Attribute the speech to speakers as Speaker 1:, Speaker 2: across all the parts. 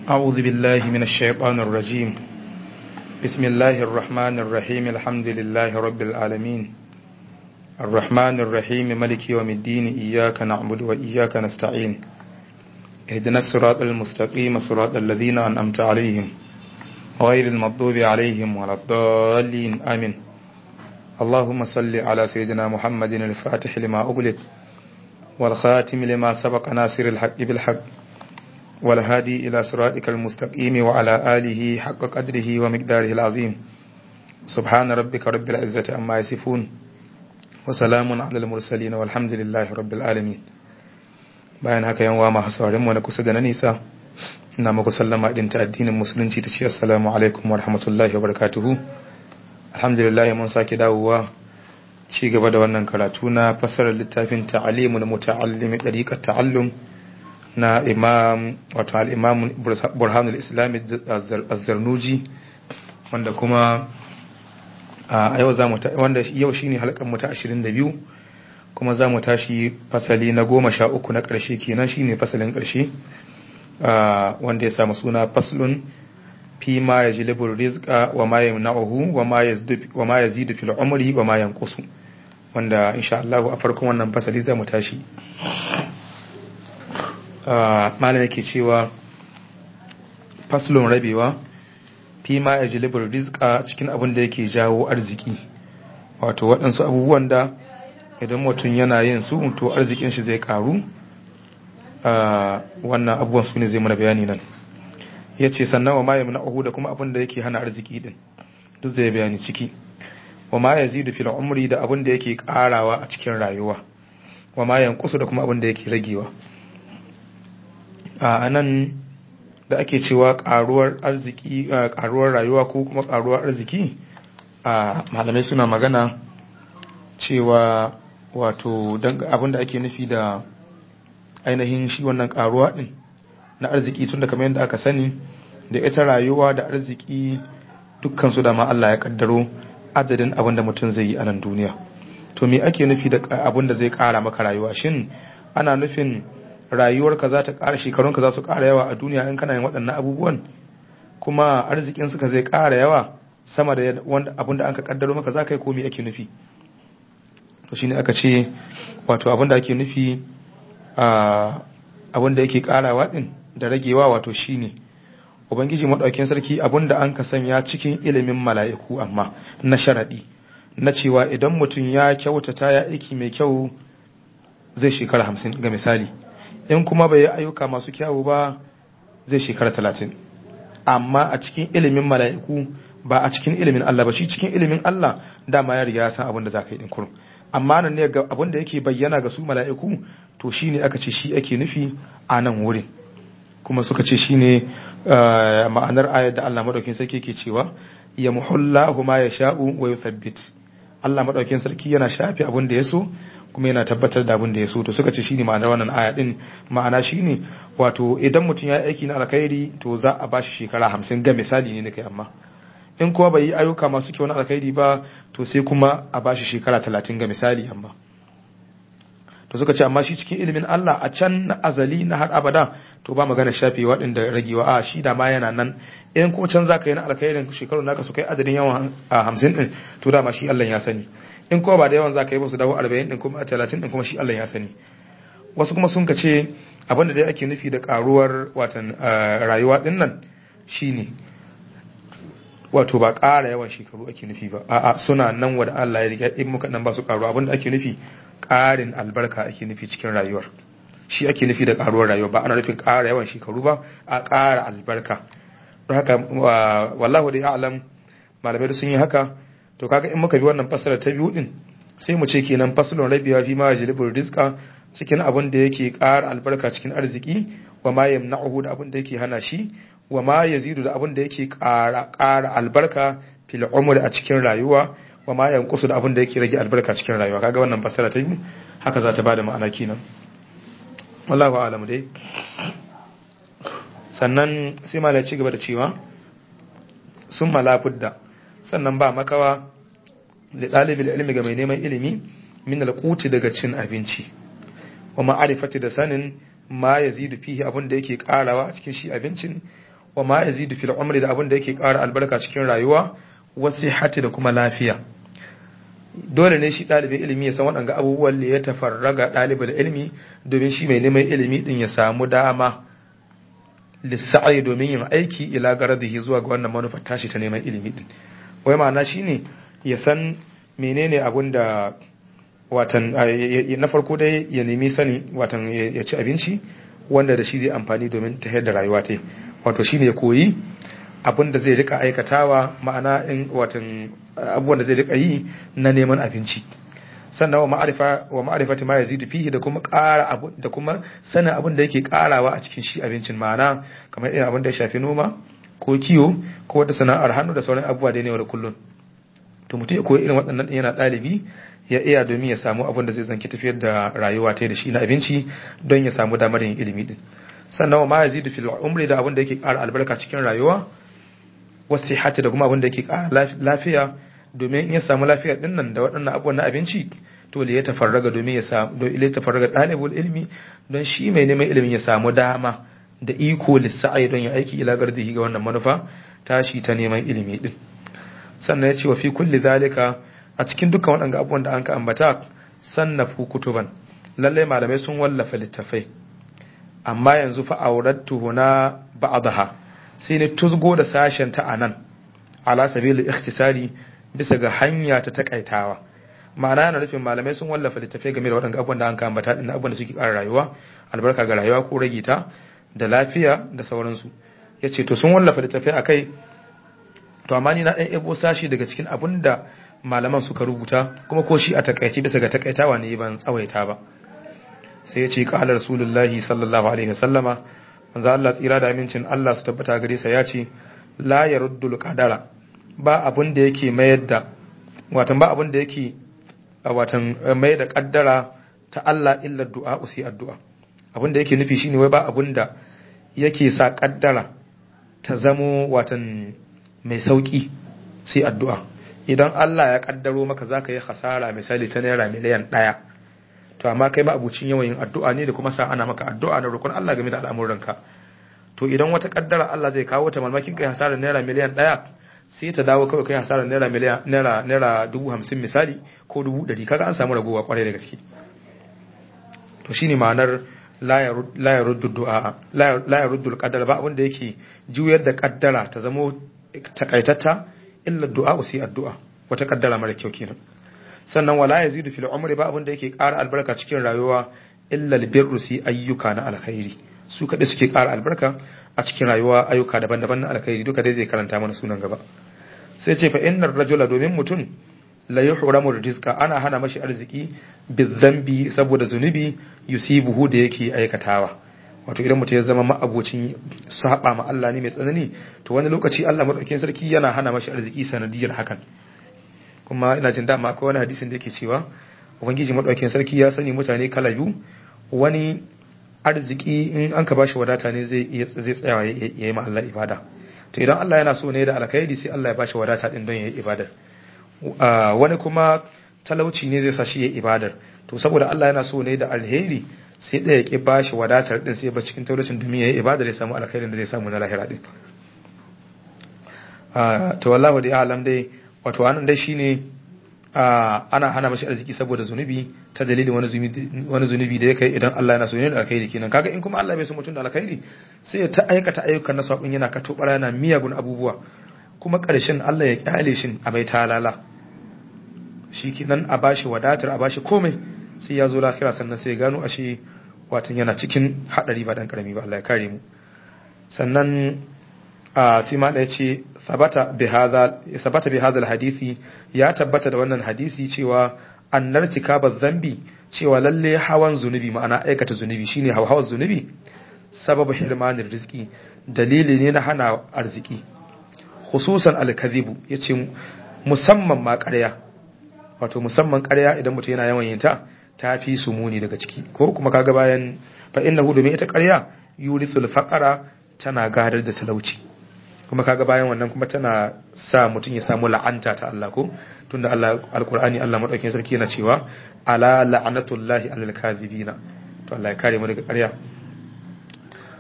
Speaker 1: أعوذ بالله من الشيطان الرجيم بسم الله الرحمن الرحيم الحمد لله رب العالمين الرحمن الرحيم ملك يوم الدين إياك نعبد وإياك نستعين اهدنا الصراط المستقيم صراط الذين أنعمت عليهم غير المغضوب عليهم ولا الضالين آمين اللهم صل على سيدنا محمد الفاتح لما أغلق والخاتم لما سبق ناصر الحق بالحق والهادي إلى صراطك المستقيم وعلى آله حق قدره ومقداره العظيم سبحان ربك رب العزة أما يصفون وسلام على المرسلين والحمد لله رب العالمين bayan haka yan wa masu saurin mu na kusa da na nisa ina muku sallama din ta addinin musulunci ta ce assalamu alaikum wa rahmatullahi wa barakatuhu alhamdulillah mun sake dawowa ci gaba da wannan karatu na fasarar littafin ta'alimul muta'allimi dariqat ta'allum na imam wato al-imam burhanul islam az-zarnuji wanda kuma a yau zamu wanda yau shine halkan mu ta 22 kuma zamu tashi fasali na 13 na karshe kenan shine fasalin karshe wanda ya samu suna faslun fi ma yajlibu rizqa wa ma yamna'uhu wa ma yazdu wa ma yazidu fil umri wa ma yanqusu wanda insha Allah a farkon wannan fasali zamu tashi malam yake cewa faslun rabewa fi ma ya jilibar rizka cikin abin da yake jawo arziki wato waɗansu abubuwan da idan mutum yana yin su to arzikin shi zai karu wannan abubuwan su ne zai mana bayani nan ya ce sannan wa ma ya muna da kuma abin da yake hana arziki din duk zai bayani ciki wa ma ya zidu fil umri da abin da yake karawa a cikin rayuwa wa ma yankusu da kuma abin da yake ragewa a nan da ake cewa karuwar arziki karuwar rayuwa ko kuma karuwar arziki a malamai suna magana cewa wato abin da ake nufi da ainihin shi wannan karuwa din na arziki tun da kamar yadda aka sani da ita rayuwa da arziki dukkan su da ma Allah ya kaddaro adadin abin da mutum zai yi a nan duniya to me ake nufi da abin da zai kara maka rayuwa shin ana nufin rayuwarka za ta ƙara shekarunka za su ƙara yawa a duniya in kana yin waɗannan abubuwan kuma arzikin suka zai ƙara yawa sama da abin da an ka ƙaddaro maka za ka yi komi ake nufi to shine aka ce wato abin da ake nufi abin da yake ƙarawa ɗin da ragewa wato shine ubangiji maɗaukin sarki abin da an ka sanya cikin ilimin mala'iku amma na sharaɗi na cewa idan mutum ya kyautata ya aiki mai kyau zai shekara hamsin ga misali in kuma bai yi ayyuka masu kyawu ba zai shekara talatin amma a cikin ilimin mala'iku ba a cikin ilimin Allah ba shi cikin ilimin Allah dama ya riga ya san abin da za ka yi ɗin kurum amma nan ne ga abin da yake bayyana ga su mala'iku to shi ne aka ce shi ake nufi a nan wurin kuma suka ce shi ne ma'anar ayar da Allah maɗaukin sarki ke cewa ya muhullahu ma ya sha'u wa yuthabbit Allah maɗaukin sarki yana shafe abin da ya so kuma yana tabbatar da abin da ya so to suka ce shine ma'anar wannan aya din ma'ana shine wato idan mutum ya aiki na alkhairi to za a bashi shekara hamsin ga misali ne kai amma in kuma bai yi ayyuka masu kyau na alkhairi ba to sai kuma a bashi shekara talatin ga misali amma to suka ce amma shi cikin ilimin Allah a can na azali na har abada to ba magana shafe waɗanda ragewa a shi da ma yana nan in ko can zaka yi na alkhairin shekaru naka su kai adadin yawan hamsin din to dama shi Allah ya sani in kuma ba da yawan za ka yi ba su dawo 40 din kuma 30 din kuma shi Allah ya sani wasu kuma sun ka ce abinda dai ake nufi da karuwar watan rayuwa din nan shine wato ba ƙara yawan shekaru ake nufi ba a'a suna nan wanda Allah ya riga in muka nan ba su karuwa abinda ake nufi ƙarin albarka ake nufi cikin rayuwar shi ake nufi da karuwar rayuwa ba ana nufin ƙara yawan shekaru ba a ƙara albarka don haka wallahu da ya'lam malamai sun yi haka to kaga in muka bi wannan fasara ta biyu din sai mu ce kenan fasalon rabiya fi ma yajlibur rizqa cikin abin da yake ƙara albarka cikin arziki wa ma yamna'uhu da abin da yake hana shi wa ma yazidu da abin da yake ƙara ƙara albarka fil umri a cikin rayuwa wa ma yanqusu da abin da yake rage albarka cikin rayuwa kaga wannan fasara ta biyu haka za ta bada ma'ana kenan wallahu a'lam dai sannan sai malai ci gaba da cewa sun malafudda sannan ba makawa da ɗalibin ilimi ga mai neman ilimi min alƙuti daga cin abinci wa ma'arifati da sanin ma yazidu fihi abin da yake karawa a cikin shi abincin wa ma yazidu fil umri da abin da yake ƙara albarka cikin rayuwa wasihati da kuma lafiya dole ne shi ɗalibin ilimi ya san waɗanga abubuwan da ya tafarraga ɗalibin ilimi domin shi mai neman ilimi din ya samu dama lissa'ai domin yin aiki ila garadihi zuwa ga wannan manufar tashi ta neman ilimi din wai ma'ana shine ya san menene abun da watan na farko dai ya nemi sani watan ya ci abinci wanda da shi zai amfani domin ta da rayuwa ta wato shine ya koyi abin da zai rika aikatawa ma'ana in watan abubuwan da zai rika yi na neman abinci sannan wa ma'arifa wa ma'arifati ma yazidu fihi da kuma ƙara abu da kuma sanin abin da yake ƙarawa a cikin shi abincin ma'ana kamar irin abin da ya shafi noma ko kiwo ko wata sana'ar hannu da sauran abubuwa da ne da kullun to mutum ya koyi irin waɗannan yana ɗalibi ya iya domin ya samu abin da zai zanki tafiyar da rayuwa ta da shi na abinci don ya samu damar yin ilimi din sannan wa ma yazidu fil umri da abin da yake ƙara albarka cikin rayuwa wasu hati da kuma abin da yake ƙara lafiya domin in ya samu lafiya din nan da waɗannan abubuwan na abinci to ya tafarraga domin ya samu don ya tafarraga ɗalibul ilmi don shi mai neman ilimin ya samu dama da iko lissa'ai don ya aiki ila gardihi ga wannan manufa tashi ta neman ilimi din sannan ya ce wa fi kulli zalika a cikin dukkan waɗanga abubuwan da an ka ambata sannafu kutuban lallai malamai sun wallafa littafai amma yanzu fa aurattu huna ba'daha sai ne tuzgo da sashen ta anan ala sabil ikhtisari bisa ga hanya ta takaitawa ma'ana yana nufin malamai sun wallafa littafai game da waɗanda abubuwan da an kama ta ɗin abubuwan da suke ƙara rayuwa albarka ga rayuwa ko rage ta da lafiya da sauransu ya ce to sun wallafa littafai a kai to amma ni na ɗan ebo sashi daga cikin abin da malaman suka rubuta kuma ko shi a takaice bisa ga takaitawa ne ban tsawaita ba sai ya ce ƙala rasulullahi sallallahu alaihi wasallama manzo Allah tsira da amincin Allah su tabbata gare sa ya ce la yaruddul qadara ba abin da yake mayar da watan ba abin da yake watan mai da kaddara ta Allah illa du'a usi addu'a abin da yake nufi shine wai ba abin da yake sa kaddara ta zamo watan mai sauki sai addu'a idan Allah ya kaddaro maka zaka yi hasara misali ta naira miliyan ɗaya to amma kai ma abucin yawan yin addu'a ne da kuma sa ana maka addu'a da roƙon Allah game da al'amuranka to idan wata kaddara Allah zai kawo ta malmakin kai hasarar naira miliyan ɗaya sai ta dawo kawai kai hasarar naira miliyan naira naira dubu hamsin misali ko dubu ɗari kaga an samu ragowa kwarai da gaske to shine ma'anar la ya ruddu du'a la ya ruddu qaddara ba abin da yake juyar da kaddara ta zamo takaitatta illa du'a sai addu'a wata kaddara mara kyau kenan sannan wala yazidu fil umri ba abin da yake ƙara albarka cikin rayuwa illa albirru si ayyuka na alkhairi su kaɗai suke ƙara albarka a cikin rayuwa ayyuka daban-daban na alkhairi duka dai zai karanta mana sunan gaba sai ce fa innar rajula domin mutum la yuhramu rizqa ana hana mashi arziki bizambi saboda zunubi yusibuhu da yake aikatawa wato idan mutum ya zama ma'abocin saba ma Allah ne mai tsanani to wani lokaci Allah madaukakin sarki yana hana mashi arziki sanadiyar hakan kuma ina jin dama akwai wani hadisin da yake cewa ubangiji madaukakin sarki ya sani mutane kala biyu wani arziki in an ka bashi wadata ne zai zai tsayawa ya yi ma Allah ibada to idan Allah yana so ne da alkhairi sai Allah ya bashi wadata din don ya yi ibadar wani kuma talauci ne zai sa shi ya ibadar to saboda Allah yana so ne da alheri sai ɗaya ya bashi wadatar din sai ba cikin talaucin domin ya yi ibadar ya samu alkhairin da zai samu na lahira din to wallahu da alam dai wato anan dai shine ana hana mashi arziki saboda zunubi ta dalilin wani zunubi da ya kai idan Allah yana so ne da alkhairi kenan kaga in kuma Allah bai so mutum da alkhairi sai ya ta aikata ayyukan na sabon yana ka tobara yana miyagun abubuwa kuma ƙarshen Allah ya kyale shi a bai talala shi kenan a bashi wadatar a bashi komai sai ya zo lafiya sannan sai ya gano ashe watan yana cikin hadari ba dan karami ba Allah ya kare mu sannan a sai ma da yace sabata bi hadha sabata bi hadha hadisi ya tabbata da wannan hadisi cewa annar tikaba zambi cewa lalle hawan zunubi ma'ana aikata zunubi shine hawan zunubi sababu hirmanir rizqi dalili ne na hana arziki khususan alkazibu yace musamman ma ƙarya wato musamman ƙarya idan mutum yana yawan yin ta ta fi su muni daga ciki ko kuma kaga bayan fa innahu domin ita ƙarya yurisul faqara tana gadar da talauci kuma kaga bayan wannan kuma tana sa mutum ya samu la'anta ta Allah ko tunda Allah alqur'ani Allah madaukakin sarki yana cewa ala la'natullahi alal kadhibina to Allah ya kare mu daga ƙarya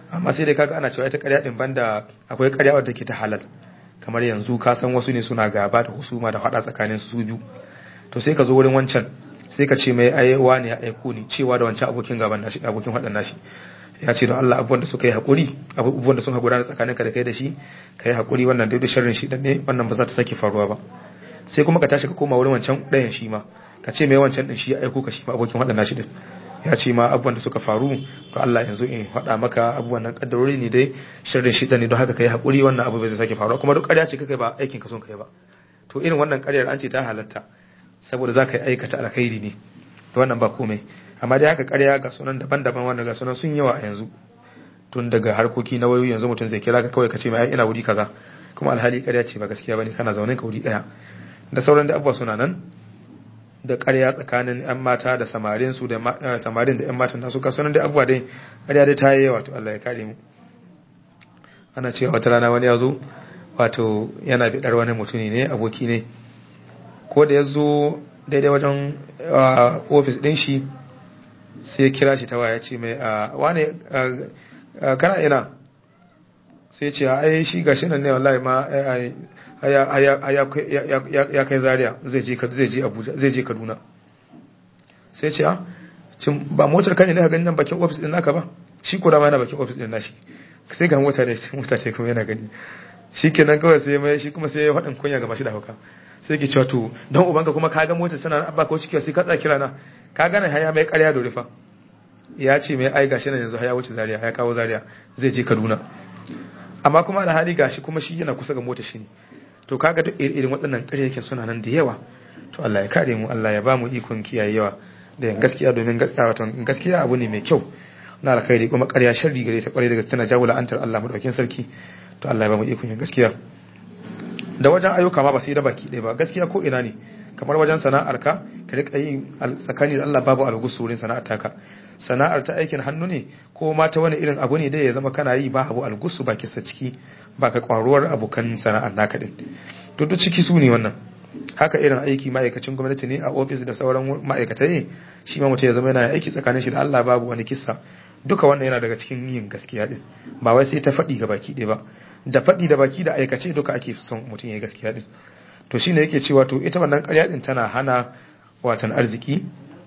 Speaker 1: amma sai dai kaga ana cewa ita ƙarya din banda akwai ƙarya wadda ke ta halal kamar yanzu ka san wasu ne suna gaba da husuma da faɗa tsakanin su biyu to sai ka zo wurin wancan sai ka ce mai ayewa ne ya aiko ni cewa da wancan abokin gaban nashi abokin faɗan nashi ya ce don Allah abubuwan da suka yi haƙuri abubuwan da sun haƙura tsakanin ka da kai da shi ka yi haƙuri wannan dai da sharrin shi ne wannan ba za ta sake faruwa ba sai kuma ka tashi ka koma wurin wancan ɗayan shi ma ka ce mai wancan ɗin shi ya aiko ka shi ma abokin faɗan nashi din ya ce ma abubuwan da suka faru to Allah yanzu in faɗa maka abubuwan nan kaddarori ne dai sharrin shi ne don haka kai haƙuri wannan abu bai sake faruwa kuma duk ƙarya ce kai ba aikin ka son kai ba to irin wannan ƙaryar an ce ta halatta saboda za ka yi aikata alkhairi ne to wannan ba komai amma dai haka ƙarya ga sunan daban-daban wanda ga sunan sun yawa a yanzu tun daga harkoki na wayoyi yanzu mutum zai kira ka kawai ka ce mai ina wuri kaza kuma alhali ƙarya ce ba gaskiya bane kana zaune ka wuri ɗaya da sauran da abubuwa suna nan da ƙarya tsakanin 'yan mata da samarin su da samarin da 'yan matan nasu ka sunan da abubuwa dai ƙarya dai ta yi yawa to Allah ya kare mu ana cewa wata rana wani ya zo wato yana biɗar wani mutumi ne aboki ne ko da ya zo daidai wajen ofis ɗin shi sai ya kira shi ta waya ce mai wane kana ina sai ce ai shi gashi nan ne wallahi ma ya kai zaria zai je abuja zai je kaduna sai ce cin ba motar kan ne ka gani nan bakin ofis din naka ba shi ko da ma yana bakin ofis din nashi sai ga mota ne mota ce kuma yana gani shi kenan kawai sai mai shi kuma sai ya faɗin kunya ga mashi da hauka sai ke cewa to don ubanka kuma ka ga motar sana abba ko ciki sai ka tsaya kira na ka gane haya mai ƙarya da rufa ya ce mai ai gashi nan yanzu haya wuce zaria ya kawo zaria zai je kaduna amma kuma da hali gashi kuma shi yana kusa ga motar shi ne to kaga duk irin waɗannan ƙaryakin suna nan da yawa to Allah ya kare mu Allah ya ba mu ikon kiyayewa da yan gaskiya domin gaskiya abu ne mai kyau na alkhairi kuma ƙarya sharri gare ta ƙwarai daga tana jawo la'antar Allah madaukakin sarki to Allah ya ba mu ikon yin gaskiya da wajen ayyuka ma ba sai da baki ɗaya ba gaskiya ko ina ne kamar wajen sana'ar ka ka rika yin tsakani da Allah babu algusu wurin sana'ar taka sana'ar ta aikin hannu ne ko ma ta wani irin abu ne dai ya zama kana yi ba abu algusu ba kisa ciki ba ka kwaruwar abokan sana'ar naka din to duk ciki su ne wannan haka irin aiki ma'aikacin gwamnati ne a ofis da sauran ma'aikatai shi ma mutum ya zama yana aiki tsakanin shi da Allah babu wani kissa duka wannan yana daga cikin yin gaskiya din ba wai sai ta faɗi ga baki ɗaya ba da faɗi da baki da aikace duka ake son mutum ya yi gaskiya din to shine yake cewa to ita wannan ƙarya din tana hana watan arziki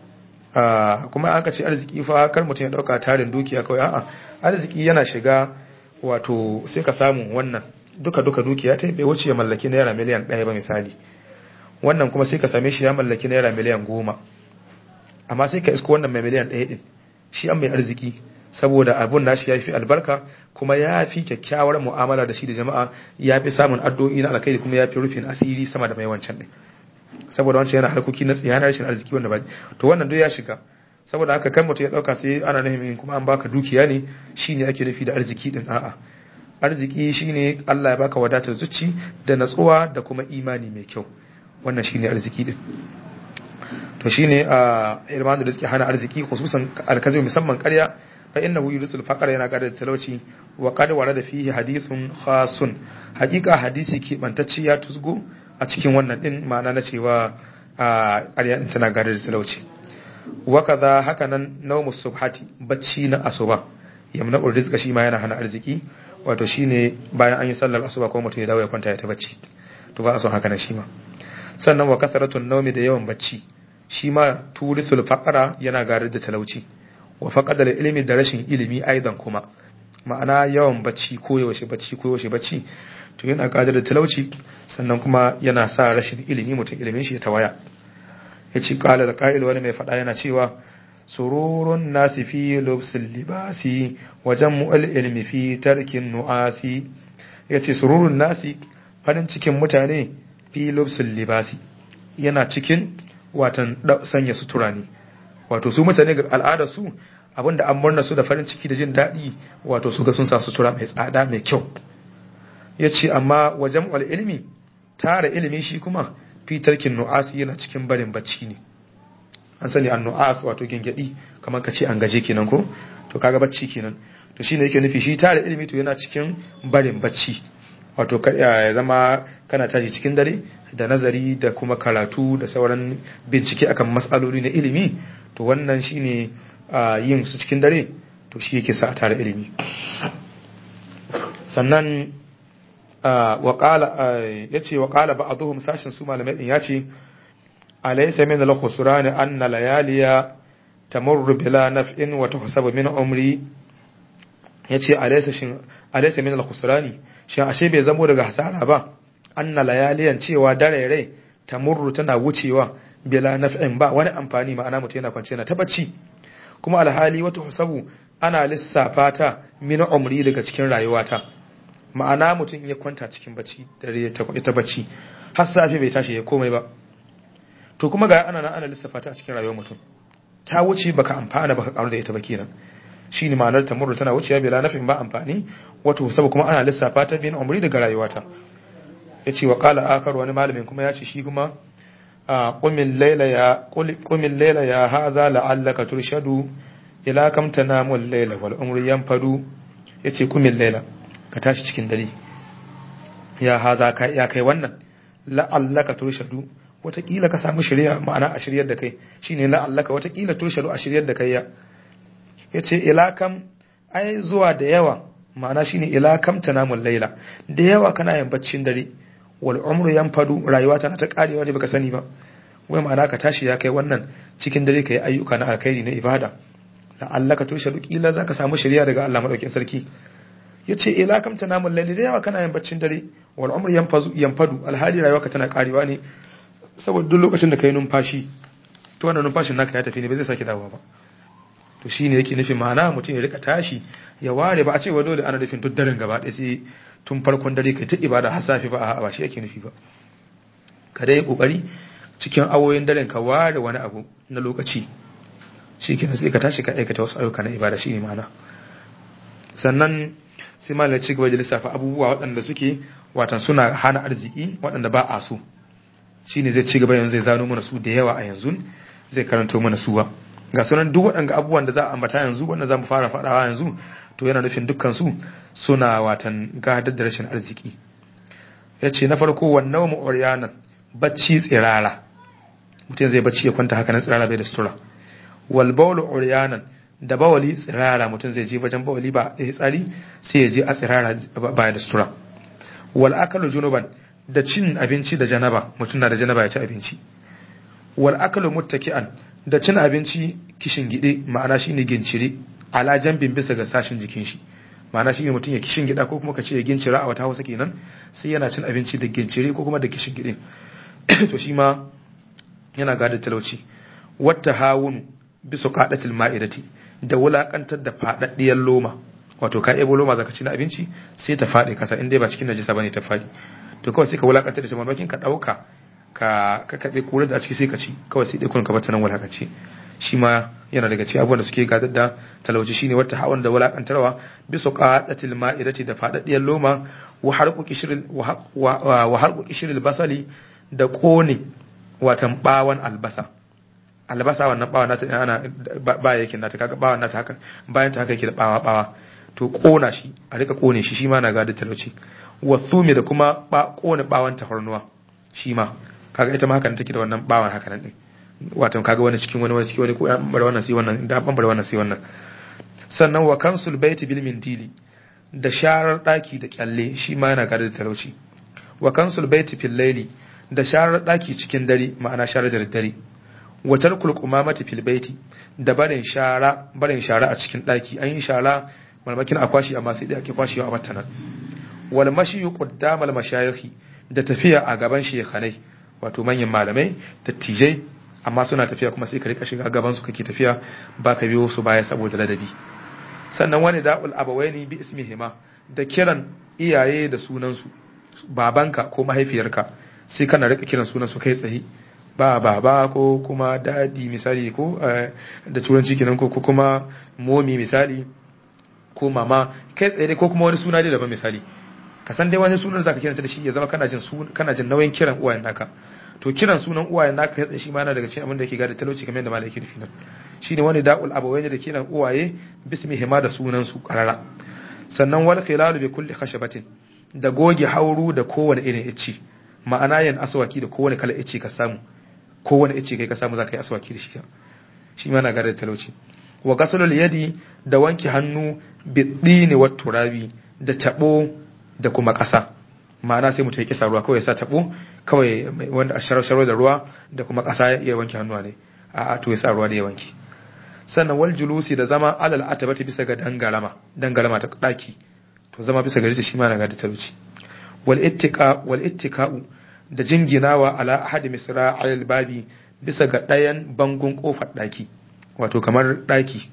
Speaker 1: kuma an ka ce arziki fa kar mutum ya dauka tarin dukiya kawai a'a arziki yana shiga wato sai ka samu wannan duka duka dukiya ta bai wuce ya mallaki naira miliyan ɗaya ba misali wannan kuma sai ka same shi ya mallaki naira miliyan goma amma sai ka isko wannan mai miliyan ɗaya ɗin shi an mai arziki saboda abun nashi ya fi albarka kuma ya fi kyakkyawar mu'amala da shi da jama'a ya fi samun addu'o'i na alkhairi kuma ya fi rufin asiri sama da mai wancan ɗin saboda wancan yana harkoki na tsiyanar rashin arziki wanda ba to wannan duk ya shiga saboda haka kan mutum ya dauka sai ana nufin kuma an baka dukiya ne shine ake nufi da arziki din a'a arziki shine Allah ya baka wadatar zuci da natsuwa da kuma imani mai kyau wannan shine arziki din to shine a irmanu da suke hana arziki khususan alkazi musamman ƙarya fa innahu yurisul faqra yana kada talauci wa qad warada fihi hadithun khasun hakika hadisi ke bantacci ya tusgo a cikin wannan din ma'ana na cewa a ƙarya din tana gadar da talauci wa kaza haka nan nawmus subhati bacci na asuba yamna rizqa shi ma yana hana arziki wato shine bayan an yi sallar asuba ko mutum ya dawo ya kwanta ya ta bacci to ba a son haka nan shi ma sannan wa kasaratun nawmi da yawan bacci shi ma turisul faqara yana gadar da talauci wa faqadal ilmi da rashin ilimi aidan kuma ma'ana yawan bacci ko yaushe bacci ko yaushe bacci to yana gadar da talauci sannan kuma yana sa rashin ilimi mutum ilimin shi ya tawaya ya ci kala da ƙa'il wani mai faɗa yana cewa sururun nasi fi lubsin libasi wajen mu'al ilmi fi tarkin nu'asi ya ce sururun nasi farin cikin mutane fi lubsin libasi yana cikin watan sanya sutura ne wato su mutane ga al'ada su abinda an murna su da farin ciki da jin daɗi wato su ga sun sa sutura mai tsada mai kyau ya ce amma wajen wal ilmi tara ilimi shi kuma fitarkin nu'asi yana cikin barin bacci ne an sani an nu'as wato gengedi kamar ka ce an gaje kenan ko to kaga bacci kenan to shine yake nufi shi tara ilimi to yana cikin barin bacci wato ya zama kana tashi cikin dare da nazari da kuma karatu da sauran bincike akan matsaloli na ilimi to wannan shine yin su cikin dare to shi yake sa a tara ilimi sannan ya ce wa ƙala ba a zuhun sashen su malamai ɗin ya ce alaisa min al-khusran anna layaliya tamurru bila naf'in wa tuhsabu min umri yace alaysa shin alaysa min al-khusrani shin ashe bai zamo daga hasara ba anna layaliyan cewa dare rai tamurru tana wucewa bila naf'in ba wani amfani ma'ana mutum yana kwance yana tabacci kuma alhali wata husabu ana lissafa ta min umri daga cikin rayuwata ma'ana mutum ya kwanta cikin bacci dare ya ta bacci har safe bai tashi ya komai ba to kuma ga ana nan ana lissafa ta a cikin rayuwar mutum ta wuce baka amfana baka karu da ita ba kenan shine ma'anar tamurru tana wucewa bila nafin ba amfani wato saboda kuma ana lissafa ta bin umri daga rayuwata yace wa qala akar wani malamin kuma yace shi kuma qumil layla ya qumil layla ya hadha la'allaka turshadu ila kam tanamu al-layla wal umru yanfadu yace qumil layla ka tashi cikin dare ya hadha ka ya kai wannan la'allaka turshadu watakila ka samu shirya ma'ana a shiryar da kai shine la'allaka watakila turshadu a shiryar da kai ya yace ila kam ai zuwa da yawa ma'ana shine ila kam tanamul laila da yawa kana yin baccin dare wal umru yanfadu rayuwa tana ta karewa ne baka sani ba wai ma'ana ka tashi ya kai wannan cikin dare kai ayyuka na alkhairi na ibada la'allaka turshadu kila zaka samu shirya daga Allah madaukakin sarki yace ila kam tanamul laila da yawa kana yin baccin dare wal umru yanfadu yanfadu alhali rayuwa ka tana karewa ne saboda duk lokacin da ka yi numfashi to wannan numfashin naka ya tafi ne ba zai sake dawowa ba to shine yake nufin ma'ana mutum ya rika tashi ya ware ba a ce wa dole ana nufin duk daren gaba ɗaya sai tun farkon dare kai ta ibada har safi ba a ba shi yake nufi ba ka dai kokari cikin awoyin daren ka ware wani abu na lokaci shi kenan sai ka tashi ka aikata wasu ayyuka na ibada shine ma'ana sannan sai malam ci gaba da lissafa abubuwa waɗanda suke watan suna hana arziki waɗanda ba a so shine zai ci gaba yanzu zai zano mana su da yawa a yanzu zai karanto mana su ba ga sunan duk waɗanda abubuwan da za a ambata yanzu wanda za mu fara faɗawa yanzu to yana nufin dukkan su suna watan gadar da rashin arziki ya ce na farko wannan mu'uriyanan bacci tsirara mutum zai bacci ya kwanta haka nan tsirara bai da sutura wal bawlu uriyanan da bawali tsirara mutum zai je wajen bawali ba ya tsari sai ya je a tsirara ba da sutura wal akalu junuban da cin abinci da janaba mutum na da janaba ya ci abinci wal akalu muttaki'an da cin abinci kishin gide ma'ana shine gincire ala jambin bisa ga sashin jikin shi ma'ana shine mutum ya kishin gida ko kuma ka ce ya gincira a wata Hausa kenan sai yana cin abinci da gincire ko kuma da kishin gide to shi ma yana gada talauci wata hawun bisa qadatil ma'idati da wulakantar da fadaddiyar loma wato ka ebo loma zaka ci na abinci sai ta fadi kasa in dai ba cikin najisa bane ta fadi to kawai sai ka wulakantar da shi mamakin ka dauka ka ka kabe kura da a ciki sai ka ci kawai sai dai kun ka bata nan wulakaci shi ma yana daga cikin abubuwan da suke gadar da talauci shine wata hawan da wulakantarwa bisa qadatil ma'idati da fadaddiyar loma wa harqu kishril wa harqu kishril basali da kone watan bawan albasa albasa wannan bawa nata ana ba yake nata kaga bawa nata haka bayan ta haka yake da bawa bawa to kona shi a rika kone shi shi ma na gadar talauci wasumi da kuma ba kone bawan tafarnuwa shi ma kaga ita ma haka take da wannan bawan haka nan din wato kaga wani cikin wani wani cikin wani ko an bar wannan sai wannan da an bar wannan sai wannan sannan wa kansul baiti bil mindili da sharar daki da kyalle shi ma yana gadar talauci wa kansul baiti fil laili da sharar daki cikin dare ma'ana sharar da dare wa tarkul qumamati fil baiti da barin shara barin shara a cikin daki an yi shara malmakin akwashi amma sai dai ake kwashewa a matanan wal mashi qaddama al mashayikh da tafiya a gaban shekhanai wato manyan malamai dattijai amma suna tafiya kuma sai ka rika shiga gaban su kake tafiya ba ka biyo su baya saboda ladabi sannan wani da'ul abawaini bi ismihima da kiran iyaye da sunan su babanka ko mahaifiyarka sai kana rika kiran sunan su kai tsaye ba baba ko kuma dadi misali ko da turanci kenan ko kuma momi misali ko mama kai tsaye ko kuma wani suna dai daban misali ka san dai wani sunan zaka kiranta da shi ya zama kana jin kana jin nauyin kiran uwayen naka to kiran sunan uwayen naka kai tsaye shi ma yana daga cikin abin da yake gada talauci kamar yadda malaki nufi nan shine wani da'ul abawaini da kiran uwaye bismihima da sunan su karara sannan wal khilalu bi kulli khashabatin da goge hauru da kowane irin icci ma'ana yin aswaki da kowane kala icci ka samu kowane icci kai ka samu zaka yi aswaki da shi shi ma na gada talauci wa gasulul yadi da wanke hannu bidini wa turabi da tabo da kuma ƙasa ma'ana sai mutum ya kisa ruwa kawai ya sa tabo kawai wanda a sharar da ruwa da kuma ƙasa ya wanke hannuwa ne a to ya sa ruwa da ya wanke sannan wal julusi da zama alal atabati bisa ga dangalama dangalama ta daki to zama bisa gari ta shi ma na gadi talauci wal ittiqa wal ittika'u da jinginawa ala ahadi misra'il babi bisa ga ɗayan bangon kofar daki wato kamar daki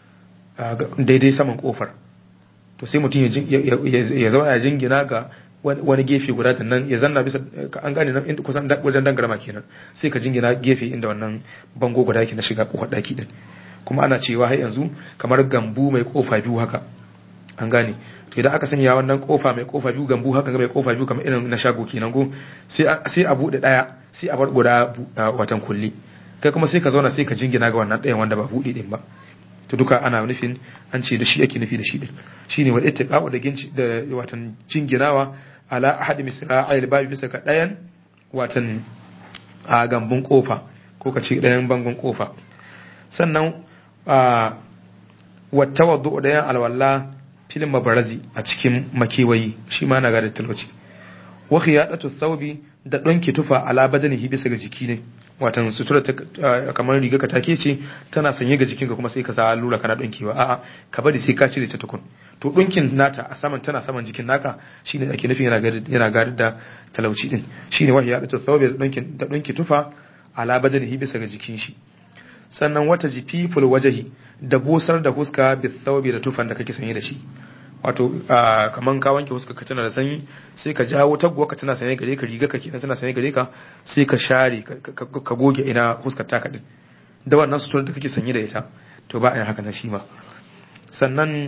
Speaker 1: daidai saman kofar to sai mutum ya zama ya jingina ga wani gefe guda da nan ya zanna bisa an gane nan kusan wajen dangarama kenan sai ka jingina gefe inda wannan bango guda yake na shiga kofar daki din kuma ana cewa har yanzu kamar gambu mai kofa biyu haka an gane to idan aka sanya wannan kofa mai kofa biyu gambu haka mai kofa biyu kamar irin na shago kenan go sai sai a bude daya sai a bar guda watan kulli kai kuma sai ka zauna sai ka jingina ga wannan dayan wanda ba bude din ba to duka ana nufin an ce da shi ake nufi da shi din shine wal ittiqa'u da ginci da watan jinginawa ala ahad misra'il babi bisa ga dayan watan a gambun kofa ko ka ce dayan bangon kofa sannan a wata wadda dayan alwala filin mabarazi a cikin makewayi shi ma na ga da talauci wa khiyadatu thawbi da donki tufa ala badanihi bisa ga jiki ne watan sutura kamar riga ka take ce tana sanye ga jikinka kuma sai ka sa allura kana donkewa a'a ka bari sai ka cire ta tukun to dinkin nata a saman tana saman jikin naka shine ake nufin yana gadi yana gadi da talauci din shine wahi ya da thawbi da donkin da donki tufa ala badanihi bisa ga jikin shi sannan wata jififul wajahi da busar da huska bi thawbi da tufan da kake sanye da shi wato kaman ka wanke huska ka tana da sanyi sai ka jawo taguwa ka tana sanye gare ka riga ka kenan tana sanye gare ka sai ka share ka goge ina huskar taka din da wannan sutura da kake sanye da ita to ba a yin haka na shi ma sannan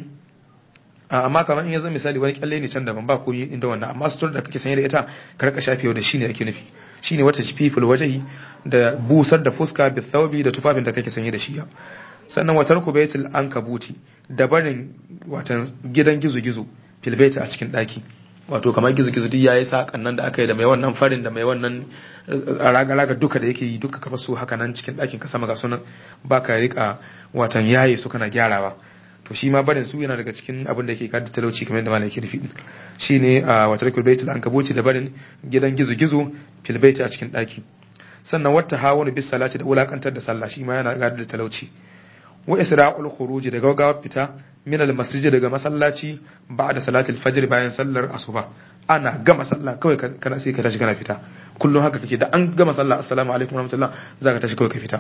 Speaker 1: amma kamar in ya zama misali wani kyalle ne can daban ba koyi inda wannan amma sutura da kake sanye da ita ka rika shafewa da shi ne ake nufi shine wata jififul wajahi da busar da fuska bi thawbi da tufafin da kake sanye da shi sannan watar kubaitul ankabuti da barin watan gidan gizo-gizo filbaita a cikin daki wato kamar gizo-gizo duk yayi sakan nan da aka yi da mai wannan farin da mai wannan raga-raga duka da yake yi duka ka su haka nan cikin dakin ka sama ga sunan baka rika watan yaye su kana gyarawa to shi ma barin su yana daga cikin abin da yake kada talauci kamar yadda malai yake nufi shine a watar kubaitul ankabuti da barin gidan gizo-gizo filbaita a cikin daki sannan wata hawanu bis salati da wulakantar da sallah shi ma yana gada da talauci wa isra'ul khuruj da gaggawa fita min al masjid daga masallaci ba'da salatul fajr bayan sallar asuba ana gama sallah kawai kana sai ka tashi kana fita kullum haka kake da an gama sallah assalamu alaikum warahmatullah zaka tashi kawai ka fita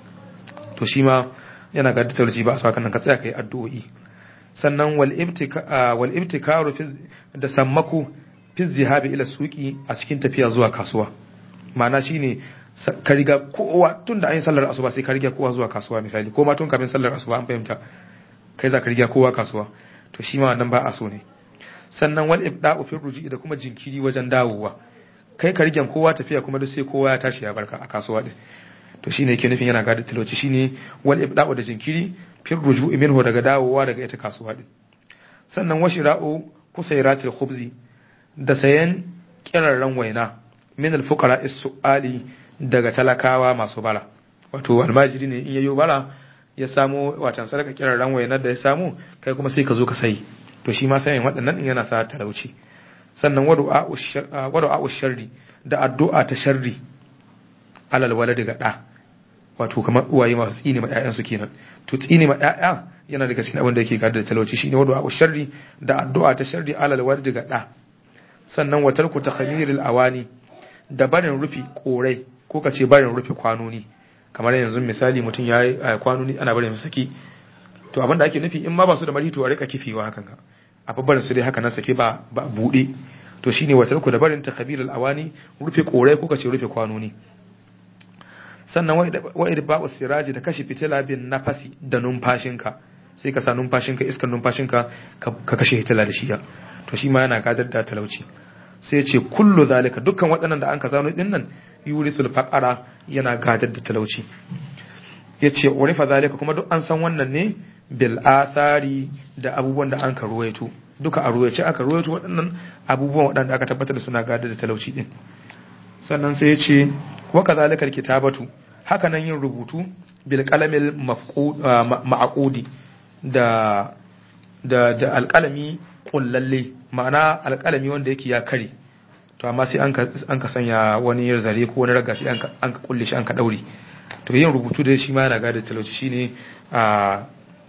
Speaker 1: to shi ma yana ga talauci ba a sa nan ka tsaya kai addu'o'i sannan wal ibtika wal ibtikaru da sammaku fi zihabi ila suqi a cikin tafiya zuwa kasuwa ma'ana shine ka riga kowa tun da an yi sallar asuba sai ka riga kowa zuwa kasuwa misali ko ma tun kafin sallar asuba an fahimta kai za ka riga kowa kasuwa to shi ma wannan ba a so ne sannan wal ibda'u fi ruji da kuma jinkiri wajen dawowa kai ka rigen kowa tafiya kuma duk sai kowa ya tashi ya barka a kasuwa din to shine yake nufin yana gada talauci shine wal ibda'u da jinkiri fi ruju'i minhu daga dawowa daga ita kasuwa din sannan washira'u kusairatil khubzi da sayan kirarran waina min al fuqara is-su'ali daga talakawa masu bara wato almajiri ne in yayo bara ya samu watan sadaka kiran ran wayanar da ya samu kai kuma sai ka zo ka sai to shi ma sayin waɗannan in yana sa talauci sannan wadu'a sharri da addu'a ta sharri alal walad ga da wato kamar uwaye masu tsine ma ƴaƴan su kenan to tsine ma ƴaƴa yana daga cikin abin da yake gadar da talauci shine wadu'a sharri da addu'a ta sharri alal walad ga da sannan watarku takhamiril awani da barin rufi korai ko ka ce barin rufe kwanoni kamar yanzu misali mutum ya yi kwanoni ana barin saki to abinda ake nufi in ma ba su da mari to a rika kifewa hakan ga a babbarin su dai haka nan sake ba ba bude to shine wata ku da barin takabir awani rufe korai ko ka ce rufe kwanoni sannan wa idba'u siraji da kashe fitila bin nafasi da numfashinka sai ka sa numfashinka iskar numfashinka ka kashe fitila da shi to shi ma yana gadar da talauci sai ce kullu zalika dukkan waɗannan da an ka zano din nan yurisul faqara yana gadar da talauci yace urifa zalika kuma duk an san wannan ne bil athari da abubuwan da an ka ruwaito duka a ruwaice aka ruwaito waɗannan abubuwan waɗanda aka tabbatar da suna gadar da talauci din sannan sai yace wa kadhalika kitabatu haka nan yin rubutu bil qalamil ma'qudi da da da alqalami kullalle ma'ana alqalami wanda yake ya kare to amma sai an ka an ka sanya wani zare ko wani raga sai an ka an ka kulle shi an ka daure to yin rubutu da shi ma yana gada talauci shine a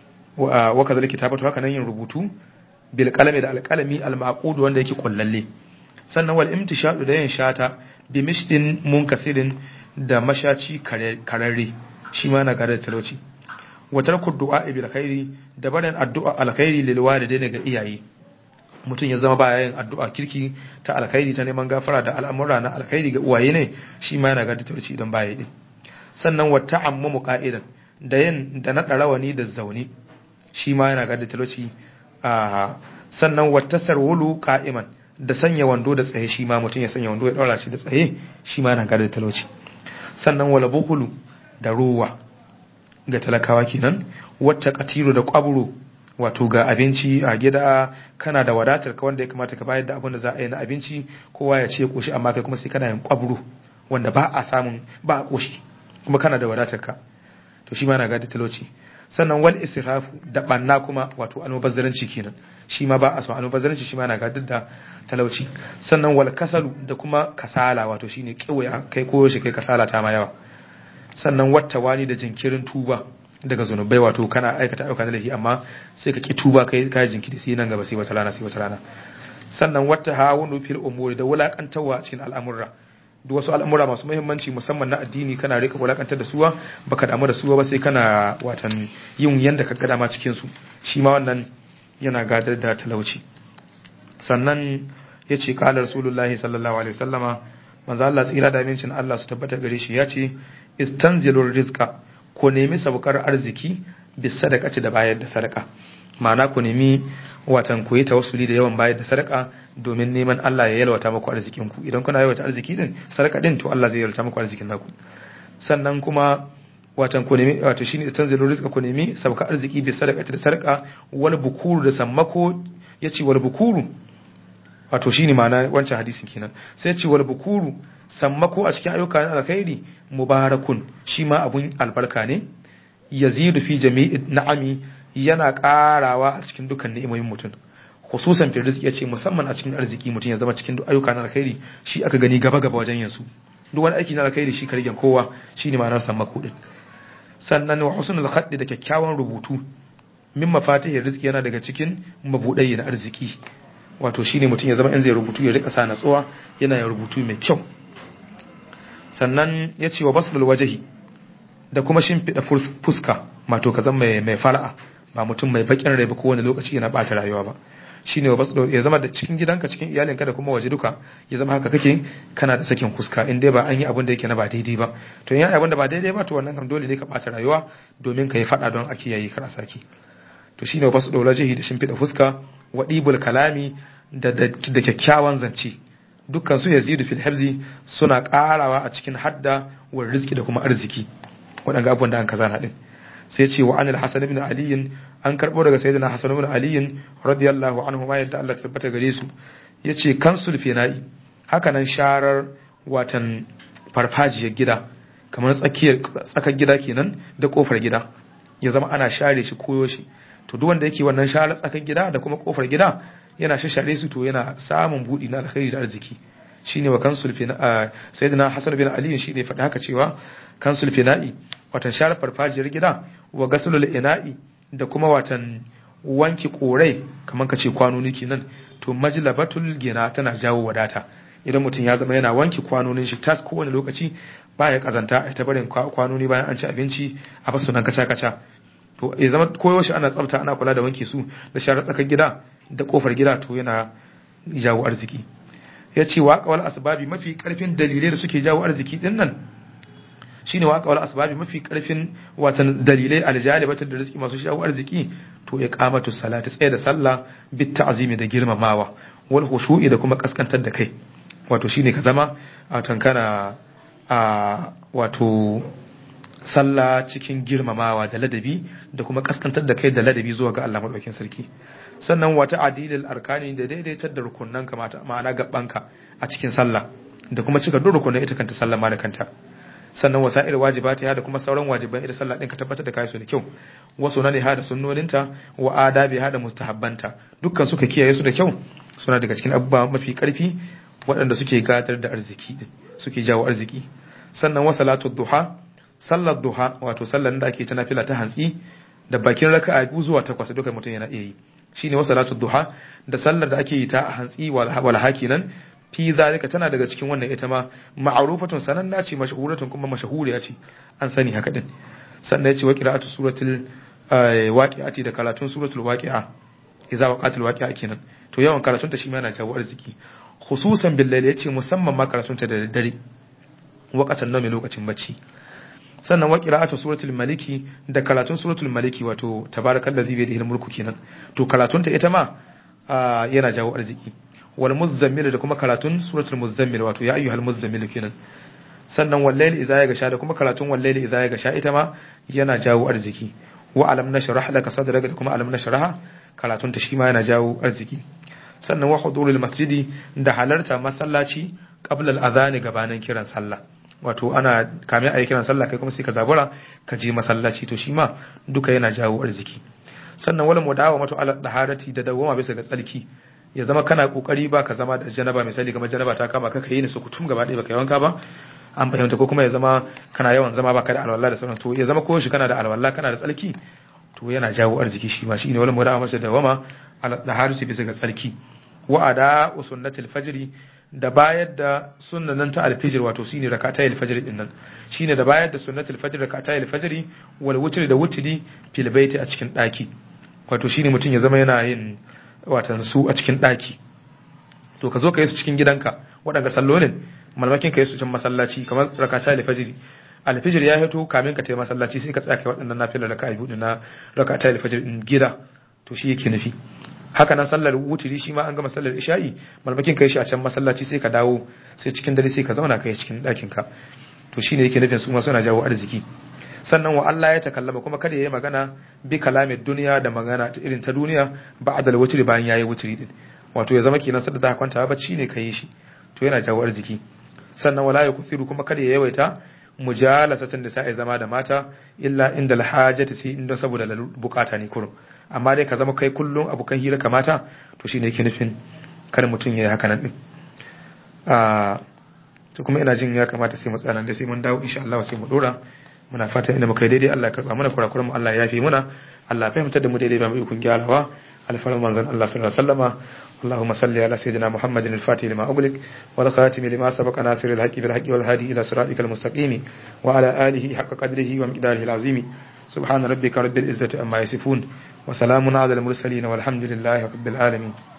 Speaker 1: wa kazalika kitabatu haka nan yin rubutu bil qalami da alqalami al ma'qud wanda yake kullalle sannan wal imtishadu da yin shata bi mishdin munkasirin da mashaci kararre shi ma na gada talauci wa tarku du'a bil khairi da barin addu'a alkhairi lil walidaini ga iyaye mutum ya zama baya yin addu'a kirki ta alkhairi ta neman gafara da al'amura na alkhairi ga uwaye ne shi ma yana gada talauci idan baya yi sannan wa ta'ammumu qa'idan da yin da naɗa rawani da zaune shi ma yana gada talauci a sannan wa tasarwulu qa'iman da sanya wando da tsaye shi ma mutum ya sanya wando ya daura shi da tsaye shi ma yana gada talauci sannan wala bukhulu da ruwa ga talakawa kenan wacce katiru da kwaburo wato ga abinci a gida kana da wadatar ka wanda ya kamata ka bayar da abin da za a yi na abinci kowa ya ce koshi amma kai kuma sai kana yin kwaburo wanda ba a samun ba a koshi kuma kana da wadatar ka to shi ma na gadi talauci sannan wal israfu da banna kuma wato almubazzaranci kenan shi ma ba a son almubazzaranci shi ma na gadi da talauci sannan wal kasalu da kuma kasala wato shine kiwaya kai koyo shi kai kasala ta ma yawa sannan wata wani da jinkirin tuba daga zunubai wato kana aikata ayyuka na laifi amma sai ka ki tuba kai kai jinkiri sai nan gaba sai wata rana sai wata rana sannan wata hawunu fil umuri da wulakantawa cikin al'amurra duk wasu al'amura masu muhimmanci musamman na addini kana rika wulakantar da suwa baka damu da suwa ba sai kana watan yin yanda ka gada ma cikin su shi ma wannan yana gadar da talauci sannan ya ce kala rasulullahi sallallahu alaihi wasallama manzo Allah tsira da amincin Allah su tabbata gare shi ya ce istanzilur rizqa ko nemi sabukar arziki bis sadaqati da bayar da sadaka ma'ana ku nemi watan ku yi tawassuli da yawan bayar da sadaka domin neman Allah ya yalwata muku arzikin ku idan kuna yalwata arziki din sadaka din to Allah zai yalwata muku arzikin naku sannan kuma watan ku nemi wato shine tanzilu rizqa ku nemi sabka arziki bi sadaqati da sadaka wal bukuru da sammako yace wal bukuru wato shine ma'ana wancan hadisin kenan sai yace wal bukuru sammako a cikin ayyuka na alkhairi mubarakun shi ma abun albarka ne yazidu fi jami'i na'ami yana karawa a cikin dukkan ni'imomin mutum khususan fi rizqi yace musamman a cikin arziki mutum ya zama cikin ayyuka na alkhairi shi aka gani gaba gaba wajen yin su duk wani aiki na alkhairi shi kargen kowa shine ma'anar sammako din sannan wa husnul khaddi da kyakkyawan rubutu min mafatihir rizqi yana daga cikin mabudai na arziki wato shine mutum ya zama in zai rubutu ya rika sa natsuwa yana yin rubutu mai kyau sannan ya ce wa baslul wajahi da kuma shimfiɗa fuska mato ka zama mai fara'a ba mutum mai bakin rai ba kowane lokaci yana ɓata rayuwa ba shine wa baslul ya zama da cikin gidanka cikin iyalinka da kuma waje duka ya zama haka kake kana da sakin fuska in dai ba an yi abin da yake na ba daidai ba to in yi abin da ba daidai ba to wannan kam dole ne ka ɓata rayuwa domin ka yi faɗa don ake yayi kar a saki to shine wa baslul wajahi da shimfiɗa fuska wa ɗibul kalami da kyakkyawan zance dukkan su yazidu fil habzi suna karawa a cikin hadda wa rizki da kuma arziki waɗanda abubuwan da an kaza na din sai ce wa anil hasan ibn ali an karbo daga sayyidina hasan ibn ali radiyallahu anhu ma yadda Allah tabbata gare su yace kansul fina'i haka nan sharar watan farfajiyar gida kamar tsakiyar tsakar gida kenan da kofar gida ya zama ana share shi koyo shi to duk wanda yake wannan sharar tsakar gida da kuma kofar gida yana shashare su to yana samun budi na alkhairi da arziki shine wa kansul fina sayyidina hasan bin ali shine faɗa haka cewa kansul fina'i watan share farfajiyar gida wa gasulul ina'i da kuma watan wanki korai kamar ka ce kwanoni kenan to majlabatul gina tana jawo wadata idan mutum ya zama yana wanki kwanonin shi tas kowane lokaci baya kazanta a ta barin kwanoni bayan an ci abinci a basu nan kaca kaca to ya zama koyaushe ana tsafta ana kula da wanke su da share tsakar gida da kofar gida to yana jawo arziki ya ce waƙawar asbabi mafi ƙarfin dalilai da suke jawo arziki din nan shine waƙawar asbabi mafi ƙarfin watan dalilai aljalibatar da rizki masu jawo arziki to ya kamatu salati tsaye da sallah bit ta'zimi da girmamawa wal khushu'i da kuma kaskantar da kai wato shine ka zama a tankana a wato sallah cikin girmamawa da ladabi da kuma kaskantar da kai da ladabi zuwa ga Allah madaukakin sarki sannan wata adilil arkani da daidaitar da rukunan ka ma'ana gabanka a cikin sallah da kuma cika duk rukunan ita kanta sallah ma da kanta sannan wasa'ir wajibati da kuma sauran wajiban ita sallah din ka tabbatar da kai su da kyau wasu na ha da sunnoninta wa adabi ha da mustahabbanta dukkan suka kiyaye su da kyau suna daga cikin abubuwa mafi karfi waɗanda suke gadar da arziki suke jawo arziki sannan wa salatu duha sallar duha wato sallar da ake ta nafila ta hantsi da bakin raka'a biyu zuwa takwas duka mutum yana iya yi shine wa salatu duha da sallar da ake yi ta hantsi wal hakinan fi zalika tana daga cikin wannan ita ma ma'rufatun sananna ce mashhuratun kuma mashhuriya ce an sani haka din sannan yace wa qira'atu suratul waqi'ati da karatun suratul waqi'a idza waqatil waqi'a kenan to yawan karatun ta shi ma yana jawo arziki khususan bil layl yace musamman ma karatun ta da daddare waqatan nawmi lokacin bacci sannan wa qira'atu suratul maliki da karatun suratul maliki wato tabarakallazi bi yadihi mulku kenan to karatun ta ita ma yana jawo arziki wal muzammil da kuma karatun suratul muzammil wato ya ayyuhal muzammil kenan sannan wallahi idza ya gasha da kuma karatun wallahi idza ya gasha ita ma yana jawo arziki wa alam nashrah laka sadraka da kuma alam nashrah karatun ta shi ma yana jawo arziki sannan wa hudurul masjidi da halarta masallaci qabla al-adhan gabanin kiran sallah wato ana kamin ayi kiran sallah kai kuma sai ka zabura ka je masallaci to shi ma duka yana jawo arziki sannan wala mudawa mato ala daharati da dawama bisa ga tsarki ya zama kana kokari ba ka zama da janaba misali kamar janaba ta kama ka kai ni su kutum gaba ɗaya baka yawanka ba an fahimta ko kuma ya zama kana yawan zama baka da alwala da sauran to ya zama ko shi kana da alwala kana da tsarki to yana jawo arziki shi ma shine wala mudawa mato dawama ala daharati bisa ga tsarki wa'ada sunnatul fajri da bayar da sunnanan ta alfijir wato shine rakatayil fajr din nan shine da bayar da sunnatul fajr rakatayil fajr wal wutri da wutri fil baiti a cikin daki wato shine mutum ya zama yana yin watan su a cikin daki to ka zo ka yi su cikin gidanka waɗanda sallolin malmakin ka yi su cikin masallaci kamar rakatayil fajr alfijir ya hito kamin ka tayi masallaci sai ka tsaya kai waɗannan nafilar raka'a biyu na rakatayil fajr din gida to shi yake nufi haka nan sallar wuturi shi ma an gama sallar isha'i malmakin kai shi a can masallaci sai ka dawo sai cikin dare sai ka zauna kai cikin ɗakin ka to shine yake nufin su ma suna jawo arziki sannan wa Allah ya takallama kuma kada yayi magana bi kalamin duniya da magana ta irin ta duniya ba'dal wuturi bayan yayi wuturi din wato ya zama kenan sadda za ka kwanta bacci ne kai shi to yana jawo arziki sannan wala ya kusiru kuma kada ya yawaita mujalasatan da sai zama da mata illa inda alhajati sai inda saboda bukata ne kurum amma dai ka zama kai kullum abokan hira kamata to shine yake nufin kar mutum ya yi haka nan din to kuma ina jin ya kamata sai mu tsana da sai mun dawo insha Allah sai mu dora muna fata inda muka yi daidai Allah ya karba mana kurakuran mu Allah ya yafe muna Allah ya fahimtar da mu daidai ba mu ikon gyarawa alfarin manzon Allah sallallahu alaihi wasallama اللهم صل على سيدنا محمد الفاتح لما أغلق والخاتم لما سبق ناصر الحق بالحق والهادي إلى صراطك المستقيم وعلى آله حق قدره ومقداره العظيم سبحان ربك رب العزة أما يصفون وسلام على المرسلين والحمد لله رب العالمين